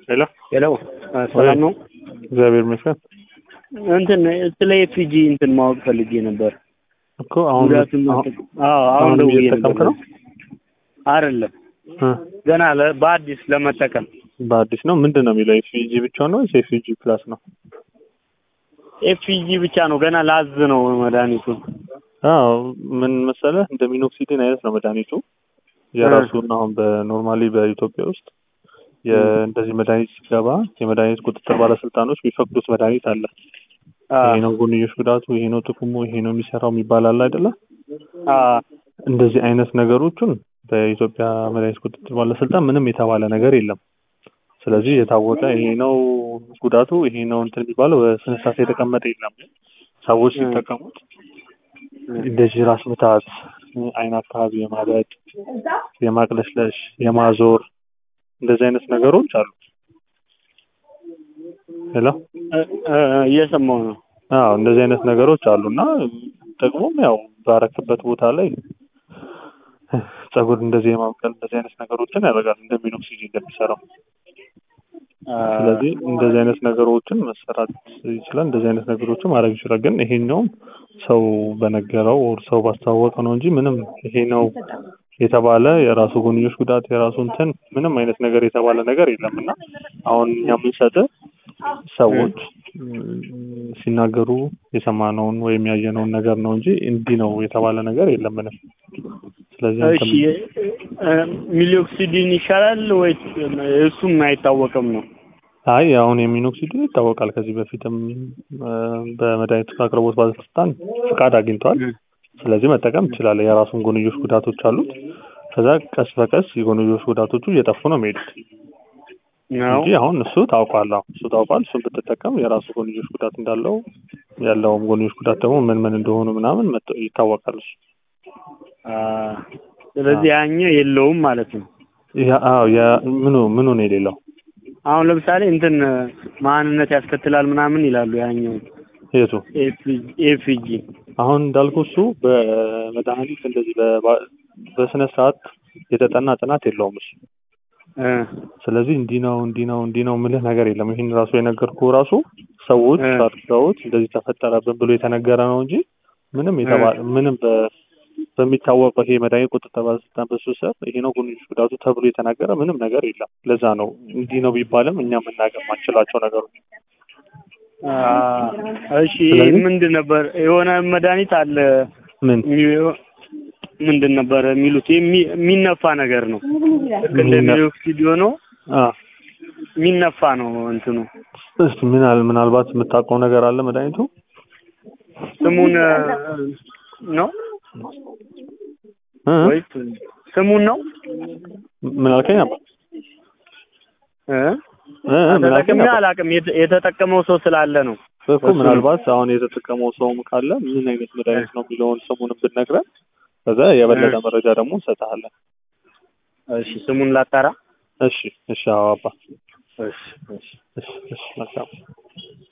ሄሎ ሄሎ ሰላም ነው? እግዚአብሔር ይመስገን እንትን ስለ ኤፍጂ እንትን ማወቅ ፈልጌ ነበር። እኮ አሁን ጉዳቱን አሁን- አዎ አሁን አሁን ደውዬ እየተጠቀምክ ነበር። ነው? አይደለም እ ገና ለ- በአዲስ ለመጠቀም በአዲስ ነው ምንድን ነው የሚለው ኤፍጂ ብቻ ነው ወይስ ኤፍጂ ፕላስ ነው? ኤፍጂ ብቻ ነው ገና ላዝ ነው መድኃኒቱ። አዎ ምን መሰለህ እንደ ሚኖክሲዲን አይነት ነው መድኃኒቱ የራሱን አሁን በኖርማሊ በኢትዮጵያ ውስጥ የ- እንደዚህ መድኃኒት ሲገባ የመድኃኒት ቁጥጥር ባለስልጣኖች የሚፈቅዱት መድኃኒት አለ። አ ይሄ ነው ጎንዮሽ ጉዳቱ፣ ይሄ ነው ጥቅሙ፣ ይሄ ነው የሚሰራው የሚባል አለ አይደለ? አ እንደዚህ አይነት ነገሮችን በኢትዮጵያ መድኃኒት ቁጥጥር ባለስልጣን ምንም የተባለ ነገር የለም። ስለዚህ የታወቀ ይሄ ነው ጉዳቱ፣ ይሄ ነው እንትን የሚባለው በስነ ስርዓት የተቀመጠ የለም። ሰዎች እ። ሲጠቀሙት እንደዚህ ራስ ምታት፣ አይን አካባቢ የማበጥ፣ የማቅለሽለሽ፣ የማዞር እንደዚህ አይነት ነገሮች አሉ። ሄሎ እ- እ- እየሰማሁ ነው። አዎ እንደዚህ አይነት ነገሮች አሉና ደግሞም ያው ባረክበት ቦታ ላይ ጸጉር እንደዚህ የማብቀል እንደዚህ አይነት ነገሮችን ያደርጋል እንደሚኖክሲዲ እንደሚሰራው። አ ስለዚህ እንደዚህ አይነት ነገሮችን መሰራት ይችላል። እንደዚህ አይነት ነገሮችን ማድረግ ይችላል። ግን ይሄኛውም ሰው በነገረው ኦር ሰው ባስተዋወቀው ነው እንጂ ምንም ይሄ ነው የተባለ የራሱ ጎንዮሽ ጉዳት የራሱ እንትን ምንም አይነት ነገር የተባለ ነገር የለም እና አሁን እኛ የምንሰጥህ ሰዎች ም፣ ሲናገሩ የሰማነውን ወይም ያየነውን ነገር ነው እንጂ እንዲህ ነው የተባለ ነገር የለም ምንም። ስለዚህ እሺ አንተም እ፣ ሚሊኦክሲዲን ይሻላል ወይስ እሱም አይታወቅም ነው? አይ አሁን የሚኖክሲዲን ይታወቃል። ከዚህ በፊትም እ፣ በመድኃኒት አቅርቦት ባለስልጣን ፍቃድ አግኝቷል። ስለዚህ መጠቀም ይችላል። የራሱን ጎንዮሽ ጉዳቶች አሉት። ከዛ ቀስ በቀስ የጎንዮሽ ጉዳቶቹ እየጠፉ ነው የሚሄዱት ነው እንጂ አሁን እሱ ታውቋል። አሁን እሱ ታውቋል። እሱን ብትጠቀም የራሱ ጎንዮሽ ጉዳት እንዳለው ያለውም ጎንዮሽ ጉዳት ደግሞ ምን ምን እንደሆኑ ምናምን መጥ- ይታወቃል። እሱ አ ስለዚህ ያኛው የለውም ማለት ነው። ያ- አዎ ያ- ምኑ ምኑ ነው የሌለው አሁን ለምሳሌ እንትን ማንነት ያስከትላል ምናምን ይላሉ ያኛው የቱ ኤፍጂ አሁን እንዳልኩ እሱ በመድኃኒት እንደዚህ በባ- በስነ ስርዓት የተጠና ጥናት የለውም እሱ እ ስለዚህ እንዲህ ነው እንዲህ ነው እንዲህ ነው ምልህ ነገር የለም። ይህን ራሱ የነገርኩህ ራሱ ሰዎች እ። አድርገውት እንደዚህ ተፈጠረብን ብሎ የተነገረ ነው እንጂ ምንም የተባለ ምንም በ- በሚታወቀው ይሄ መድኃኒት ቁጥጥር ባለስልጣን በሱ ስር ይሄ ነው ጎንዮሽ ጉዳቱ ተብሎ የተናገረ ምንም ነገር የለም። ለዛ ነው እንዲህ ነው ቢባልም እኛ መናገር ማንችላቸው ነገሮች አ እሺ ስለዚህ- ምንድን ነበር የሆነ መድኃኒት አለ ምን የሚ- ምንድን ነበር የሚሉት የሚ- የሚነፋ ነገር ነው ልክ እንደ የሚነ- ሚሊኦክሲድ ሆኖ አ የሚነፋ ነው እንትኑ እስቲ ምናል ምናልባት የምታውቀው ነገር አለ መድኃኒቱ ስሙን እ፣ ነው እ? ወይስ ስሙን ነው ምን አልከኝ ነበር እ እ? ምን አልከኝ ተጠቅሜ ነበር አላውቅም የተ- የተጠቀመው ሰው ስላለ ነው እኮ ምናልባት አሁን የተጠቀመው ሰውም ካለ ምን አይነት መድኃኒት ነው የሚለውን ስሙን ብትነግረን ከዛ የበለጠ እ። መረጃ ደግሞ እንሰጥሃለን። እሺ ስሙን ላጣራ እሺ እሺ አዎ አባ እሺ እሺ እሺ እሺ መልካም